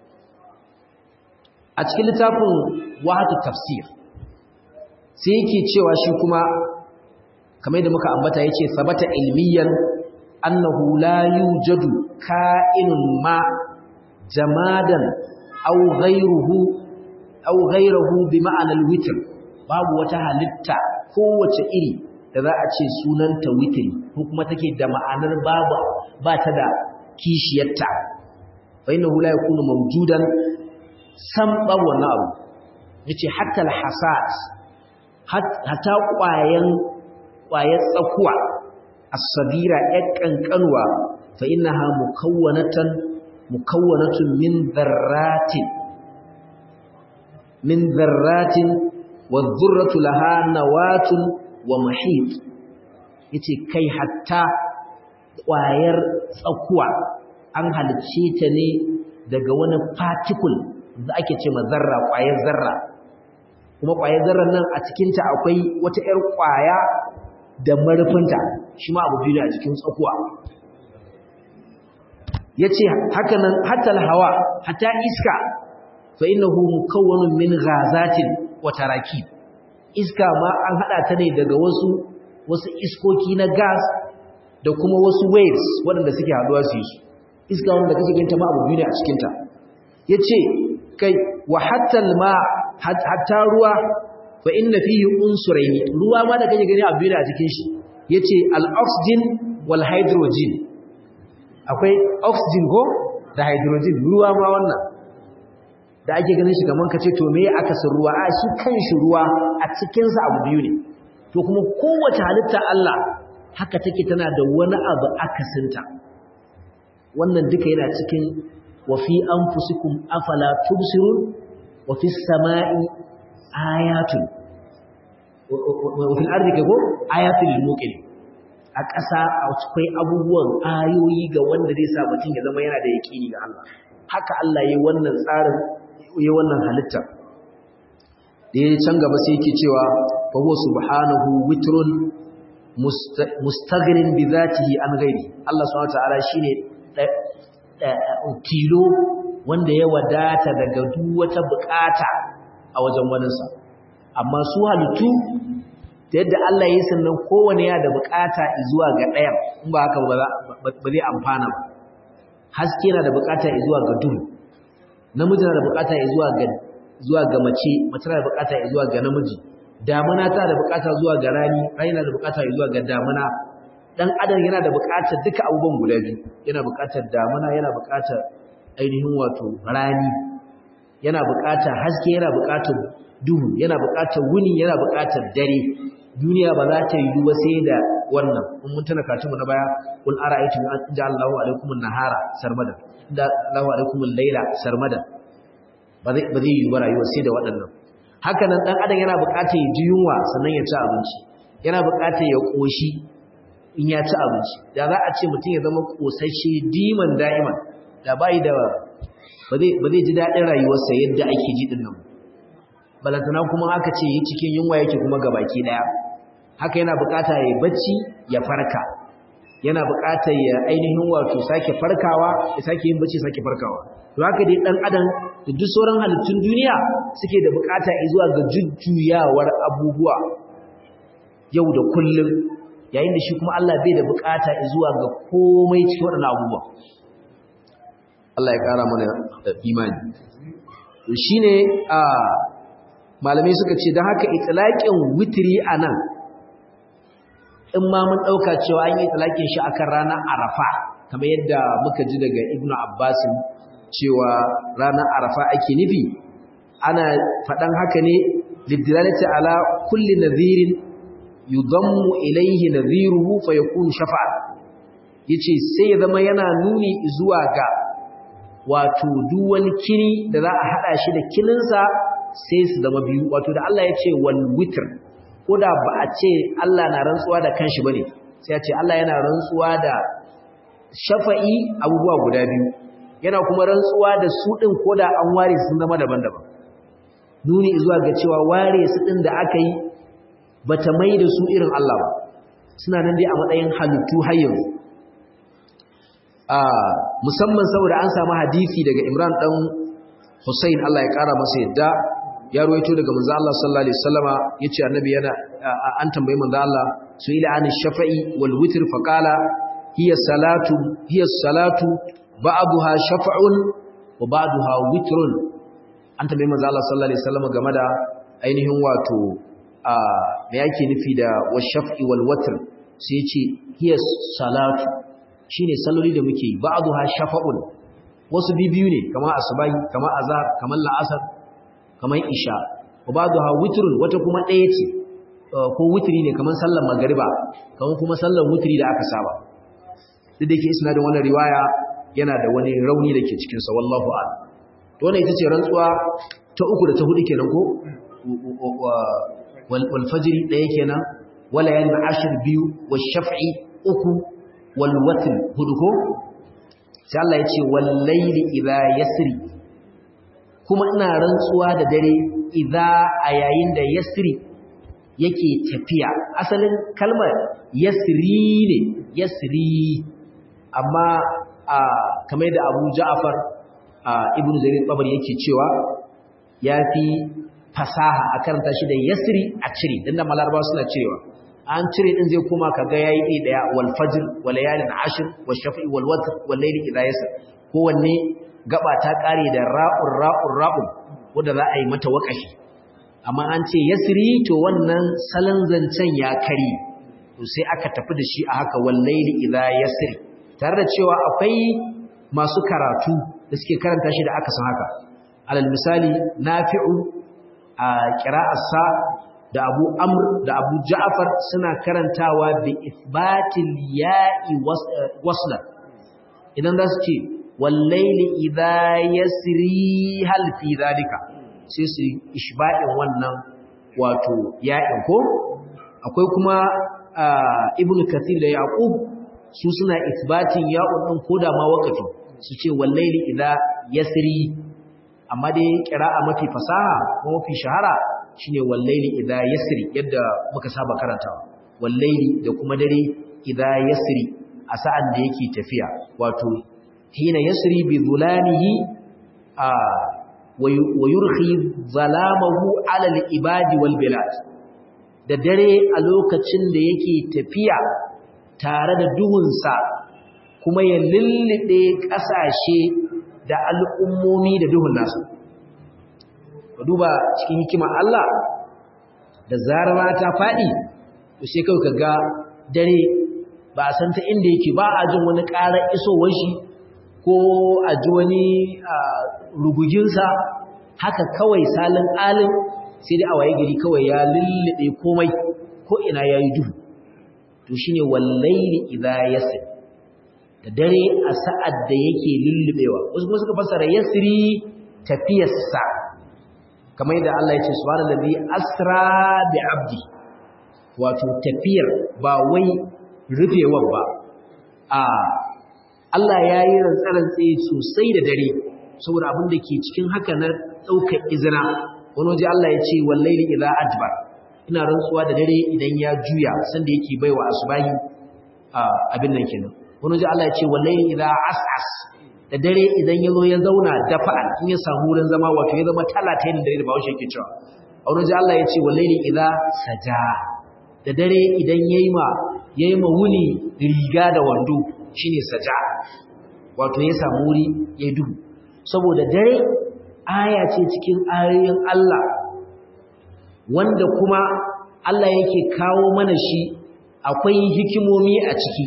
a cikin littafin wahatu tafsir sai yake cewa shi kuma kamar da muka ambata yace sabata ilmiyan annahu la yujadu ka'inun ma jamadan aw ghayruhu aw ghayruhu bi ma'anar witr babu wata halitta kowace iri da za a ce sunanta witri ko kuma take da ma'anar babu ba ta da kishiyarta fa innahu la yakunu mawjudan sam babu wannan abu yace hatta al-hasas hatta ƙwayan ƙwayar tsakuwa as-sabira ƴan kankanwa fa innaha mukawwanatan mukawwanatun min dharratin min dharratin wadh-dhurratu laha nawatun wa mahit yace kai hatta ƙwayar tsakuwa an halicce ta ne daga wani particle da ake ce ma zarra ƙwayar zarra kuma ƙwayar zarrar nan a cikinta akwai wata 'yar ƙwaya da marufinta shi ma abu biyu a cikin tsakuwa ya ce haka nan hatal hawa hata iska fa innahu mukawwanun min ghazatin wa tarakib iska ma an hada ta ne daga wasu wasu iskoki na gas da kuma wasu waves waɗanda suke haduwa su yi iska wanda kake ganta ma abu biyu ne a cikinta yace kai wa hatta ma hatta ruwa fa inna fihi unsurayn ruwa ma da kake gani abu biyu ne a cikin shi yace al-oxygen wal hydrogen akwai oxygen ko da hydrogen ruwa ma wannan da ake ganin shi kaman kace to me aka san ruwa a shi kanshi ruwa a cikin sa abu biyu ne to kuma kowace halitta Allah haka take tana da wani abu akasinta wannan duka yana cikin wa fi anfusikum afala tubsirun wa fis samai ayatun wa fil ardi kago ayatul lil muqin a ƙasa akwai abubuwan ayoyi ga wanda zai sa mutum ya zama yana da yaƙini ga Allah haka Allah yayi wannan tsarin yayi wannan halitta da yayi can gaba sai yake cewa fa huwa subhanahu witrun mustaghnin bi zatihi an ghairi Allah subhanahu wa ta'ala shine tilo wanda ya wadata daga duk wata bukata a wajen waninsa amma su halittu da yadda Allah ya sannan kowane ya da bukata zuwa ga ɗayan in ba haka ba zai amfana ba haske na da bukata zuwa ga duhu namiji na da bukata zuwa ga zuwa ga mace mace na da bukata zuwa ga namiji damuna ta da bukata zuwa ga rani rani na da bukata zuwa ga damuna dan adam yana da bukatar duka abubuwan guda biyu yana bukatar damuna yana bukatar ainihin wato rani yana bukatar haske yana bukatar duhu yana bukatar wuni yana bukatar dare duniya ba za ta yi ba sai da wannan in mun tana katumu na baya kul ara'aytum an ja'alallahu alaykum an-nahara sarmada da Allahu alaykum al-layla sarmada ba zai ba zai yi ba rayuwa sai da waɗannan haka nan dan adam yana bukatar ya ji yunwa sannan ya ci abinci yana bukatar ya koshi in ya ci abinci da za a ce mutum ya zama kosasshe diman da'iman da bai da ba zai ji daɗin rayuwarsa yadda ake ji ɗin nan balantana kuma aka ce yi cikin yunwa yake kuma ga baki ɗaya haka yana buƙata ya bacci ya farka yana buƙatar ya ainihin wato sake farkawa ya sake yin bacci sake farkawa to haka dai ɗan adam da duk sauran halittun duniya suke da buƙata zuwa ga jujjuyawar abubuwa yau da kullum yayin da shi kuma Allah bai da buƙata zuwa ga komai cikin waɗannan abubuwa Allah ya ƙara mana imani shi ne a malamai suka ce don haka itilaƙin witiri a nan in ma mun ɗauka cewa an yi itilaƙin shi akan ranar arafa kamar yadda muka ji daga ibnu abbasin cewa ranar arafa ake nufi ana faɗan haka ne liddilalati ala kulli nadhirin yudammu ilayhi nadhiruhu fa yakunu shafa'a yace sai ya zama yana nuni zuwa ga wato duk wani kini da za a hada shi da kininsa sai su zama biyu wato da Allah ya ce wal witr ko da ba a ce Allah na rantsuwa da kanshi bane sai ya ce Allah yana rantsuwa da shafa'i abubuwa guda biyu yana kuma rantsuwa da su din ko da an ware sun zama daban-daban nuni zuwa ga cewa ware su din da aka yi bata mai da su irin Allah ba suna nan dai a matsayin halittu har yanzu musamman saboda an samu hadisi daga Imran dan Hussein Allah ya kara masa yadda ya ruwaito daga manzo Allah sallallahu alaihi wasallama yace annabi yana an tambayi manzo Allah su ila an shafa'i wal witr fa qala hiya salatu hiya salatu ba'daha shafa'un wa ba'daha witrun an tambayi manzo Allah sallallahu alaihi wasallama game da ainihin wato me yake nufi da washaf'i wal watr sai yace hiya salatu shine salloli da muke ba'dha shafa'un wasu bibiyu ne kamar asubahi kamar azhar kamar la'asar kamar isha wa ba'dha witrun wata kuma ɗaya ce ko witri ne kamar sallar magriba kamar kuma sallar witri da aka saba duk da yake isnadin wannan riwaya yana da wani rauni dake cikin sa wallahu a'lam to wannan ita ce rantsuwa ta uku da ta hudu kenan ko wal fajri ɗaya kenan wala yan ashir biyu wa shaf'i uku walwatin hudu ko sai Allah ya ce wallaili idha yasri kuma ina rantsuwa da dare idha a yayin da yasri yake tafiya asalin kalmar yasri ne yasri amma a kamar da Abu Ja'far Ibn Jarir Tabari yake cewa yafi fasaha a karanta shi da yasri a cire dan da malarba suna cewa an cire din zai koma kaga yayi ɗaya daya wal fajr wal layalin ashr wal shafi wal watr wal layli idha yasr kowanne gaba ta kare da ra'ur ra'ur ra'un wanda za a yi mata wakashi amma an ce yasri to wannan salon zancen ya kari to sai aka tafi da shi a haka wal layli idha yasr tare da cewa akwai masu karatu da suke karanta shi da aka san haka alal misali nafi'u a qira'arsa da Abu Amr da Abu Ja'far suna karantawa bi isbatil ya'i wasla idan za su ce wallaili idha yasri hal fi zalika sai su ishba'in wannan wato ya'in ko akwai kuma Ibn Kathir da Yaqub su suna isbatin ya'un din koda ma wakafi su ce wallaili idha yasri amma dai qira'a mafi fasaha ko mafi shahara shine wallaili idha yasri yadda muka saba karantawa wallaili da kuma dare idha yasri a sa'an da yake tafiya wato hina yasri bi zulamihi a wa yurhi zalamahu ala al-ibadi wal bilad da dare a lokacin da yake tafiya tare da duhunsa kuma ya lullube ƙasashe da al'ummomi da duhun nasu ka duba cikin hikimar Allah da zarar ta faɗi to sai kawai ka ga dare ba a san ta inda yake ba a jin wani ƙarar isowar shi ko a ji wani ruguginsa haka kawai salin alin sai dai a waye gari kawai ya lullube komai ko ina ya yi duhu to shi ne wallaili idha yasir da dare a sa'ad da yake lullubewa wasu kuma suka fassara yasiri tafiyarsa kamar yadda Allah ya ce subhanallazi asra bi abdi wato tafiyar ba wai rufewar ba a Allah ya yi rantsarantse sosai da dare saboda abin da ke cikin haka na ɗaukar izina wani waje Allah ya ce wallahi idza adbar ina rantsuwa da dare idan ya juya sanda yake baiwa asubahi abin nan kenan wani waje Allah ya ce wallahi idza as'as da dare idan ya zo ya zauna dafa'an in ya samu wurin zama wato ya zama talata da dare da bawo yake cewa a wani waje Allah ya ce wallahi idza saja da dare idan yayi ma yayi ma wuni riga da wando shine saja wato ya samu wuri ya duhu saboda dare aya ce cikin ayoyin Allah wanda kuma Allah yake kawo mana shi akwai hikimomi a ciki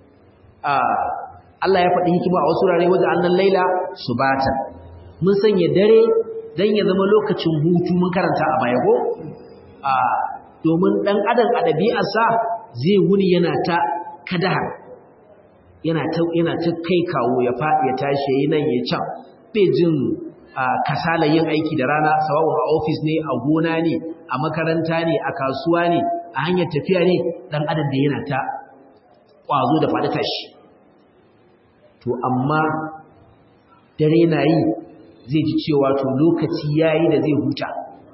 Allah ya faɗi hikima a wasu rare wajen annan laila subata mun sanya dare dan ya zama lokacin hutu mun karanta a baya ko domin dan adam a ɗabi'arsa zai wuni yana ta kadahar yana ta yana ta kai kawo ya faɗi ya tashi yayi nan ya can bai jin kasala yin aiki da rana sawabu a ofis ne a gona ne a makaranta ne a kasuwa ne a hanyar tafiya ne dan adam da yana ta kwazo da faɗi tashi to amma dare na yi zai ji cewa to lokaci yayi da zai huta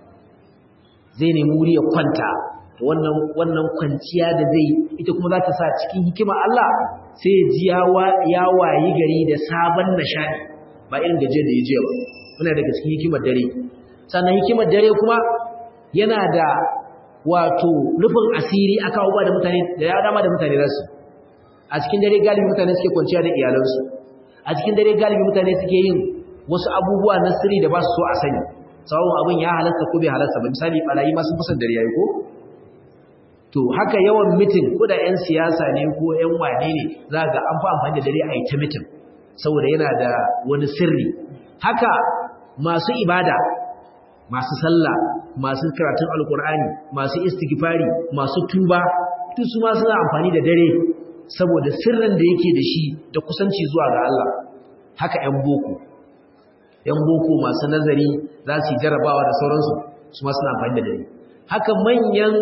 zai nemi wuri ya kwanta wannan wannan kwanciya da zai ita kuma za ta sa cikin hikima Allah sai ya ji ya wayi gari da sabon nishadi ba irin gaje da ya je ba muna daga cikin hikimar dare sannan hikimar dare kuma yana da wato rufin asiri aka ba da mutane da ya dama da mutane za su a cikin dare galibi mutane suke kwanciya da iyalansu a cikin dare galibi mutane suke yin wasu abubuwa na sirri da ba su so a sani sawon abin ya halasta ko bai halasta ba misali barayi ma sun fi dare yayi ko to haka yawan mitin ko da yan siyasa ne ko yan wane ne za ga an fi amfani da dare a yi ta mitin saboda yana da wani sirri haka masu ibada masu sallah masu karatun alkur'ani masu istighfari masu tuba duk su ma suna amfani da dare saboda sirrin da yake da shi da kusanci zuwa ga Allah haka ƴan boko ƴan boko masu nazari za su yi jarabawa da sauransu su ma suna amfani da dare haka manyan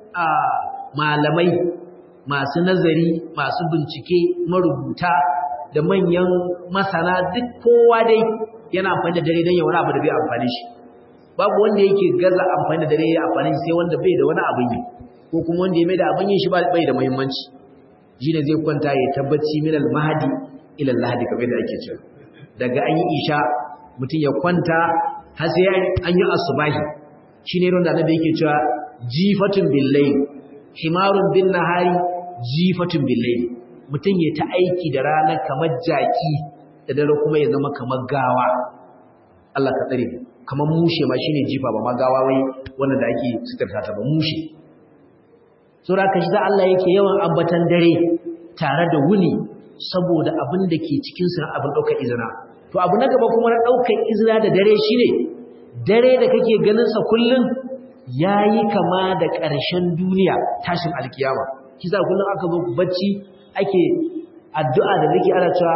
malamai masu nazari masu bincike marubuta da manyan masana duk kowa dai yana amfani da dare don ya wani abu da bai amfani shi babu wanda yake gaza amfani da dare ya amfani sai wanda bai da wani abin yi ko kuma wanda ya mai da abin yin shi bai da muhimmanci shi ne zai kwanta ya tabbaci min al-mahdi ila al-lahdi kamar da ake cewa daga an yi isha mutum ya kwanta har sai an yi asubahi shine ron da annabi yake cewa jifatun bil-layl himarun bin nahari jifatun bil-layl mutum ya ta aiki da rana kamar jaki da dare kuma ya zama kamar gawa Allah ka tsare kamar mushe ma shine jifa ba ma gawa wai wannan da ake sitarta ta ba mushe saboda kashi da Allah yake yawan ambatan dare tare da wuni saboda abin da ke cikin sa abin daukar izina to abu na gaba kuma na daukar izina da dare shine dare da kake ganin sa kullun yayi kama da ƙarshen duniya tashin alkiyama kisa kullun aka zo bacci ake addu'a da zake ana cewa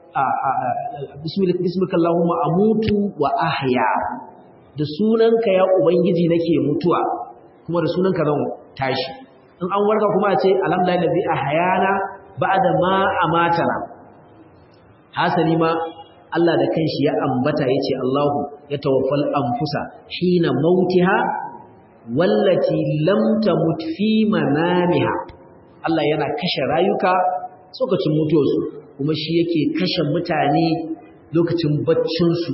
bismika Allahumma amutu wa ahya da sunanka ya ubangiji nake mutuwa kuma da sunanka zan tashi in an warka kuma a ce alhamdulillah ladzi ahyana ba'da ma amatana hasali ma Allah da kanshi ya ambata yace Allahu ya tawaffal anfusa hina mautiha wallati lam tamut fi manamiha Allah yana kashe rayuka lokacin mutuwarsu kuma shi yake kashe mutane lokacin baccinsu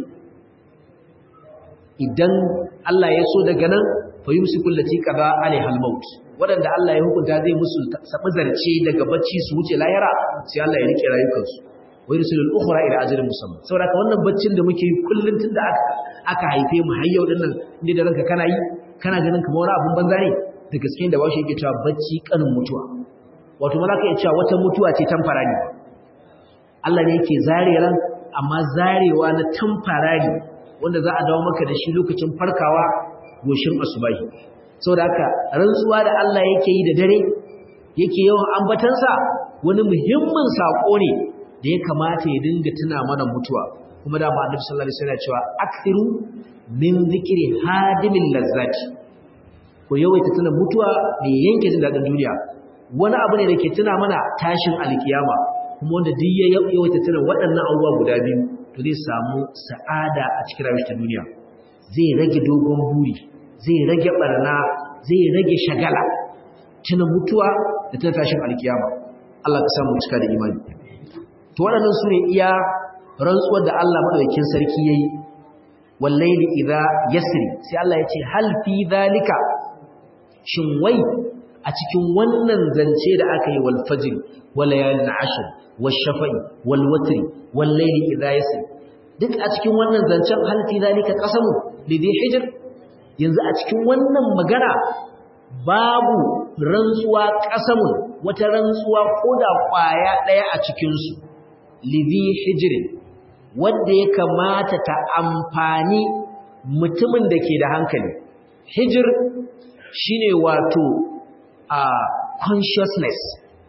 idan Allah ya so daga nan fa yumsiku allati qada alaihal maut wadanda Allah ya hukunta zai musu sabu zarce daga bacci su wuce lahira sai Allah ya rike rayukansu wa yursilul ukhra ila ajalin musamma saboda wannan baccin da muke yi kullun tunda aka aka haife mu har yau din nan inda da ranka kana yi kana ganin kamar wani abun banza ne da gaske da bashi yake cewa bacci kanin mutuwa wato malaka ya cewa wata mutuwa ce tamfarari Allah ne yake zare ran amma zarewa na tamfarari wanda za a dawo maka da shi lokacin farkawa goshin asubahi saboda haka rantsuwa da Allah yake yi da dare yake yawan ambatansa wani muhimmin sako ne da ya kamata ya dinga tuna mana mutuwa kuma da Annabi sallallahu alaihi wasallam cewa akthiru min zikri hadimin lazzati ko yawaita tuna mutuwa da yanke jin dadin duniya wani abu ne da ke tuna mana tashin alkiyama kuma wanda duk ya yawaita tuna waɗannan abubuwa guda biyu to zai samu sa'ada a cikin rayuwar ta duniya zai rage dogon buri zai rage barna zai rage shagala tuna mutuwa da tuna tashin alkiyama Allah ka samu cika da imani to waɗannan su ne iya rantsuwar da Allah madaukakin sarki yayi wallaili idza yasri sai Allah ya ce hal fi zalika shin wai a cikin wannan zance da aka yi wal fajr wal layalin ashr wal shafa'i wal watri wal layli idha yasr duk a cikin wannan zancen hal fi zalika qasamu lidhi hijr yanzu a cikin wannan magana babu rantsuwa qasamun wata rantsuwa koda kwaya daya a cikin su lidhi hijr wanda ya kamata ta amfani mutumin da ke da hankali hijr shine wato a uh, consciousness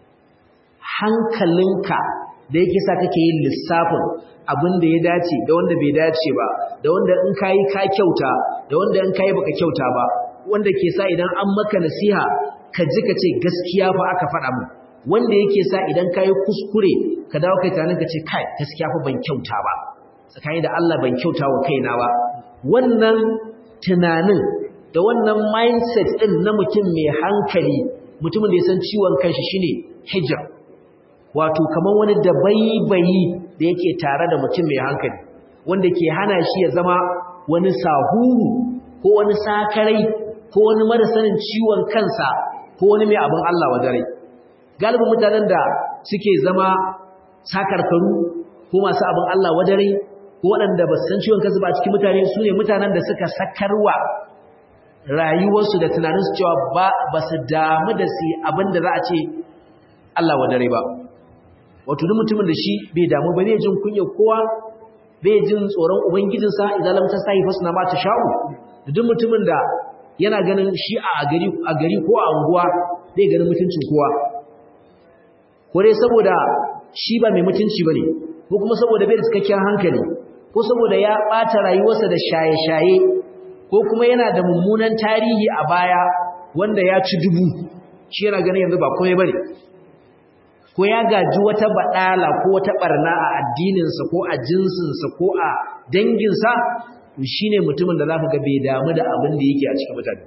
hankalinka da yake sa kake yin lissafin abin da ya dace da wanda bai dace ba da wanda in kayi ka kyauta da wanda in kayi baka kyauta ba wanda ke sa idan an maka nasiha ka ji ka ce gaskiya fa aka faɗa mu wanda yake sa idan kayi kuskure ka dawo kai tunanin ka ce kai gaskiya fa ban kyauta ba tsakani da Allah ban kyauta wa kaina ba wannan tunanin da wannan mindset ɗin na mutum mai hankali mutumin da ya san ciwon kanshi shine hijab wato kamar wani dabaibayi da yake tare da mutum mai hankali wanda ke hana shi ya zama wani sahuru ko wani sakarai ko wani marasanin ciwon kansa ko wani mai abin Allah wa dare galibin mutanen da suke zama sakarkaru ko masu abin Allah wa dare ko waɗanda ba su san ciwon kansu ba a cikin mutane su ne mutanen da suka sakarwa rayuwarsu da tunaninsu cewa ba su damu da su abin da za a ce Allah wa dare ba wato duk mutumin da shi bai damu ba zai jin kunya kowa bai jin tsoron ubangijinsa idan lam ta sai fasna ma ta sha'u duk mutumin da yana ganin shi a gari a gari ko a unguwa bai ganin mutuncin kowa ko dai saboda shi ba mai mutunci bane ko kuma saboda bai da cikakken hankali ko saboda ya bata rayuwarsa da shaye-shaye ko kuma yana da mummunan tarihi a baya wanda ya ci dubu shi yana ganin yanzu ba komai bane ko ya gaji wata badala ko wata barna a addininsa ko a jinsinsa ko a danginsa to shine mutumin da zaka ga bai damu da abin da yake a cikin mutane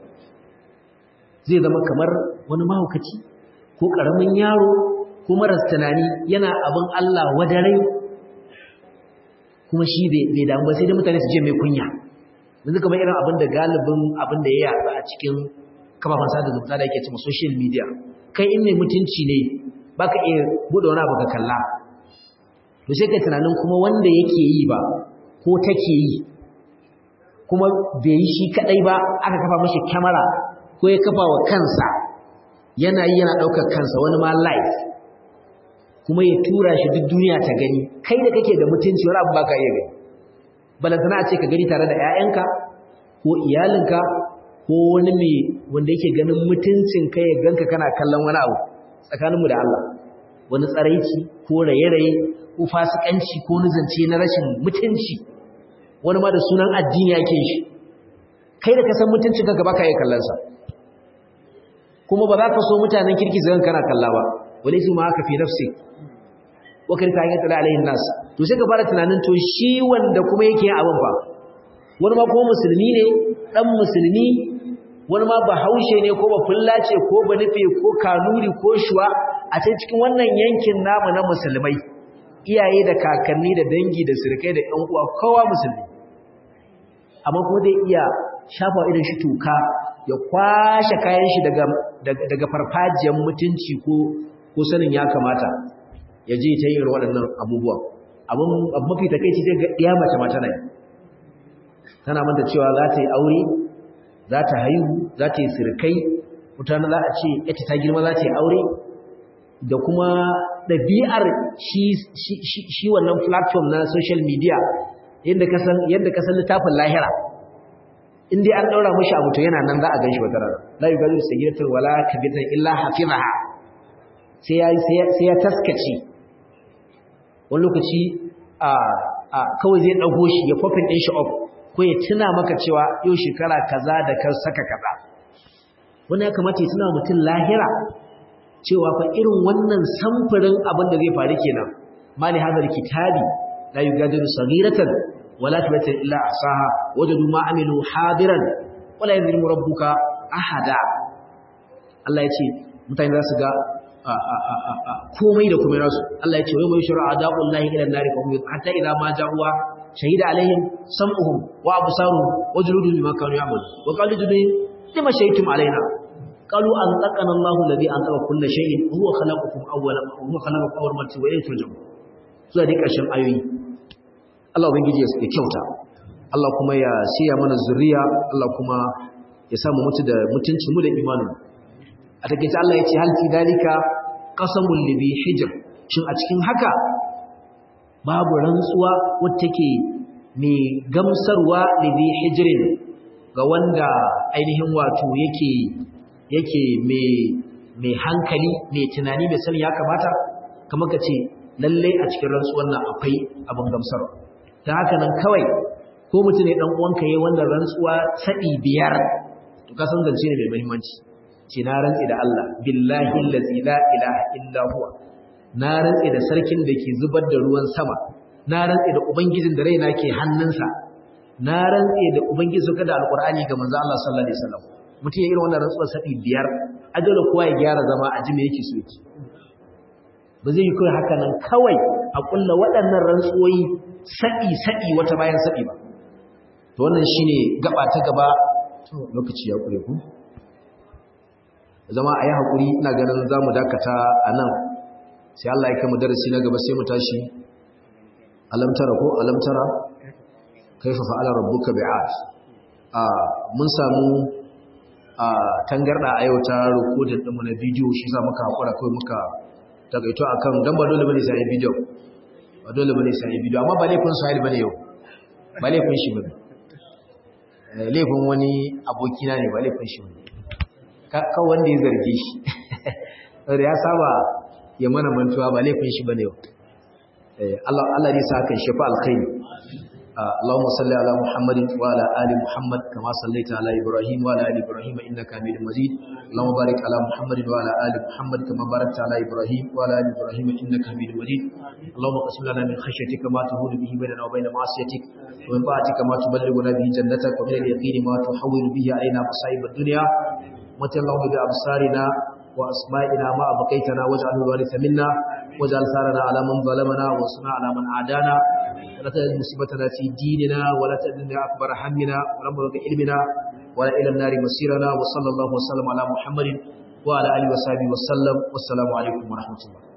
zai zama kamar wani mahaukaci ko karamin yaro ko maras tunani yana abin Allah wadarai kuma shi bai damu ba sai dai mutane su je mai kunya yanzu kamar irin abin da galibin abin da ya yatsa a cikin kafafen sada zumunta da yake cewa social media kai in mai mutunci ne baka iya bude wani abu ka kalla to sai kai tunanin kuma wanda yake yi ba ko take yi kuma bai yi shi kadai ba aka kafa mashi kyamara ko ya kafa wa kansa yana yi yana daukar kansa wani ma live kuma ya tura shi duk duniya ta gani kai da kake da mutunci wani abu baka iya gani balantana a ce ka gani tare da 'ya'yanka ko iyalinka ko wani mai wanda yake ganin mutuncin kai ya ganka kana kallon wani abu tsakaninmu da Allah wani tsaraici ko raye-raye ko fasikanci ko nuzance na rashin mutunci wani ma da sunan addini yake shi kai da ka san mutuncin kanka baka iya kallon sa kuma ba za ka so mutanen kirki zan kana kalla ba wale su ma haka fi nafsi wa kan ta yata alaihin nas to sai ka fara tunanin to shi wanda kuma yake yin abin ba wani ma kuma musulmi ne dan musulmi wani ma bahaushe ne ko ba fullace ko ba nufe ko kanuri ko shuwa a cikin wannan yankin namu na musulmai iyaye da kakanni da dangi da sirkai da ƴan uwa kowa musulmi amma kuma zai iya shafa idan shi toka ya kwashe kayan shi daga daga farfajiyar mutunci ko ko sanin ya kamata ya je ta yin waɗannan abubuwan abin mafi takeici sai ga ɗiya mace mata ne tana manta cewa za ta yi aure za ta haihu za ta yi sirkai mutane za a ce ita ta girma za ta yi aure da kuma ɗabi'ar shi wannan platform na social media yadda ka san littafin lahira in dai an ɗaura mashi abu to yana nan za a gan shi wata rana la yi gajin sagiratar wala kabitan illa hafizaha sai ya taskace wani lokaci kawai zai ɗago shi ya fofin ɗin shi up ko ya tuna maka cewa yau shekara kaza da kan saka kaza wani ya kamata ya tuna mutum lahira cewa fa irin wannan samfurin abin da zai faru kenan mali hadar kitabi la yugadiru saghiratan wala kabiratan illa ahsaha wajadu ma amilu hadiran wala yadhlimu rabbuka ahada Allah ya ce mutane za su ga komai da komai nasu Allah ya ce wai mai shura adabul lahi ila nari fa hum hatta idza ma ja'uwa shahida alaihim sam'uhum wa absaruhum wa juluduhum bima kanu ya'malun wa qalu juluduhum lima shahidtum alaina qalu an taqana Allahu alladhi antaqa kull shay'in huwa khalaqakum awwala huwa khalaqakum awwal marti wa ilayhi turja'un zuwa dai karshen ayoyi Allah ubangiji ya kyauta Allah kuma ya siya mana zuriya Allah kuma ya samu mutu da mutunci mu da imanin a takeice Allah ya ce hal fi dalika qasamul libi hijr shin a cikin haka babu rantsuwa wacce take mai gamsarwa libi hijrin ga wanda ainihin wato yake yake mai mai hankali mai tunani mai sani ya kamata kamar ka ce lalle a cikin rantsuwar nan akwai abin gamsarwa ta haka nan kawai ko mutum ne dan uwanka yayin wannan rantsuwa sadi biyar to ka san zance ne mai muhimmanci ce na rantsi da Allah billahi allazi la ilaha illa huwa na rantsi da sarkin da ke zubar da ruwan sama na rantsi da ubangijin da raina ke hannunsa na rantsi da ubangiji suka da alqur'ani ga manzo Allah sallallahu alaihi wasallam mutum ya irin wannan rantsuwar sadi biyar ajala kowa ya gyara zama a ji me yake so yake ba zai yi kawai haka nan kawai a kulla waɗannan rantsuwoyi saɗi saɗi wata bayan saɗi ba to wannan shine gaba ta gaba to lokaci ya kure ku zama a yi haƙuri ina ganin za mu dakata a nan sai Allah ya kama darasi na gaba sai mu tashi alamtara ko alamtara kaifa fa'ala rabbuka bi'ad a mun samu a tangarda a yau ta rikodin ɗinmu na bidiyo shi za muka haƙura kawai muka takaito akan dan ba dole bane sai bidiyo ba dole bane sai bidiyo amma ba laifin sahil bane yau ba laifin shi bane laifin wani abokina ne ba laifin shi bane ka wanda ya zarge shi da ya saba ya mana mantuwa ba laifin shi bane yau Allah Allah ne sa kan shafa alkhairi اللهم صل على محمد وعلى ال محمد كما صليت على ابراهيم وعلى ال ابراهيم انك حميد مجيد اللهم بارك على محمد وعلى ال محمد كما باركت على ابراهيم وعلى ال ابراهيم انك حميد مجيد اللهم اقسم لنا من خشيتك ما تهون به بيننا وبين معصيتك ومن طاعتك ما تبلغنا به جنتك ومن اليقين ما تحول به علينا مصائب الدنيا متى اللهم بابصارنا واسمائنا ما ابقيتنا واجعله الوارث منا واجعل ثارنا على من ظلمنا وانصرنا على من عادانا ولا تجعل مصيبتنا في ديننا ولا تجعلنا أكبر همنا ولا مبلغ علمنا ولا إلى النار مسيرنا وصلى الله وسلم على محمد وعلى آله وصحبه وسلم والسلام عليكم ورحمة الله